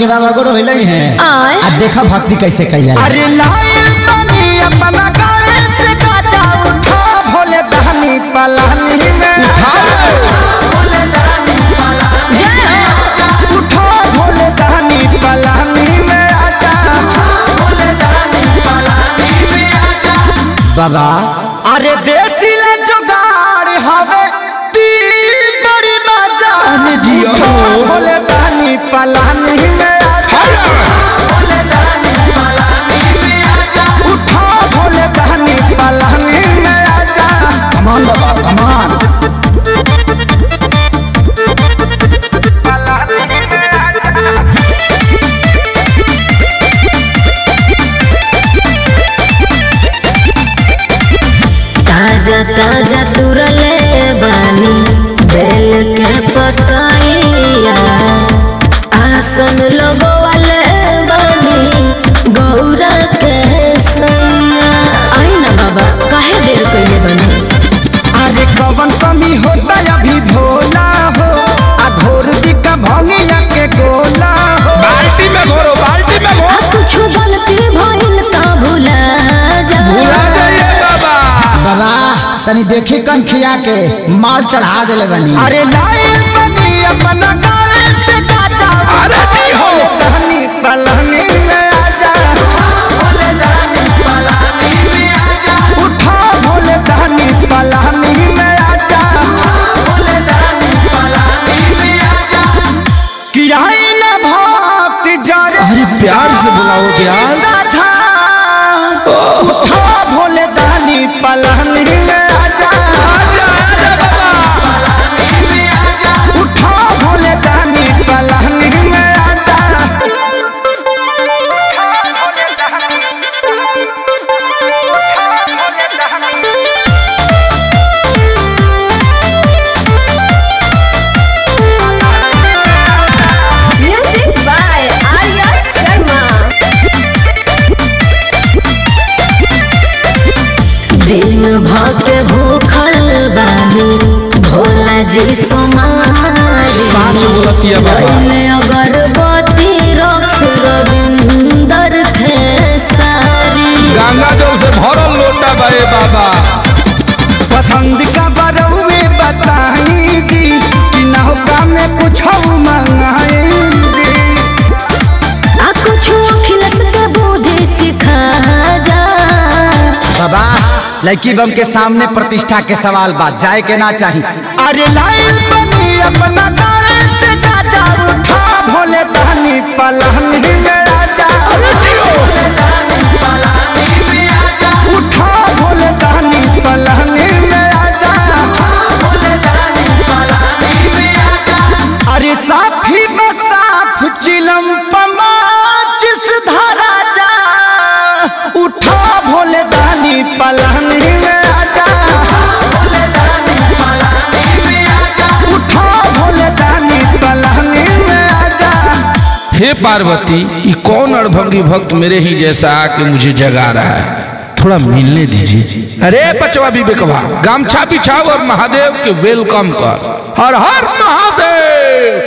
के बाबा गुरु होइले हैं आय। आ देखा भक्ति कैसे कैल जाला अरे लाइल बनी अपना गाड़ी से काचा उठा भोले दहनी पलानी में भोले दहनी पलानी जय हो उठा भोले दहनी पलानी में आजा भोले दहनी पलानी में आजा बाबा अरे देसी ला जुगाड़ हवे पी बड़ी मजा अरे जियो। उठा भोले दहनी पलानी में आजा भोले दहनी पलानी में आजा उठा भोले दहनी पलानी में आजा कमान बाबा कमान ताजा ताजा तुरले बानी बेल के पतैया आसन लगवाले बानी गौरा के सैया आई ना बाबा काहे देर कइले बानी अरे कवन कमी होता अभी भोला हो आ घोर दिका भंगिया के गोला हो बाल्टी में घोरो बाल्टी में आ घोरो कुछ गलती भइल त भुला जा भुला जाइए बाबा बाबा तनी देखी कन खिया के माल चढ़ा देले बनी अरे लाइल बनी अपना गाड़ी से काचा अरे जी हो। दहनी पलानी में आजा भोले दहनी पलानी में आजा उठा भोले दहनी पलानी में आजा भोले दहनी पलानी में आजा कि आई ना भक्ति जरे अरे प्यार से बुलाओ प्यार साझा उठा भोले दहनी पलानी में आजा पलानी में आजा उठा भोले दहनी पलानी में आजा म्यूजिक बाय आर्या शर्मा दिन भर के भूखल बानी भोला जी सोमारी साँच बोलतिया बाबा पहले अगरबत्ती रक्स रविंदर खेसारी गंगा जल से भरल लोटा बाए बाबा पसंद का बरौए बताई जी कि नौका में कुछ मंगाई जी आ कुछ अखिलस के बुद्धि सिखा जा बाबा लड़की बम के सामने प्रतिष्ठा के सवाल बात जाए के ना चाहिए अरे लाइल बनी अपना गाड़ी से काचा उठा भोले दहनी पलानी में आजा भोले दहनी पलानी में आजा उठा भोले दहनी पलानी में आजा भोले दहनी पलानी में आजा अरे साफी बसाफ चिलम पमाच सुधारा जा उठा भोले दहनी पलानी में आजा भोले दहनी पलानी में आजा उठा भोले दहनी पलानी में आजा हे पार्वती ये कौन अड़भंगी भक्त मेरे ही जैसा आके मुझे जगा रहा है थोड़ा मिलने दीजिए अरे बचवा विवेकवा गामछा बिछाओ और महादेव के वेलकम कर हर हर महादेव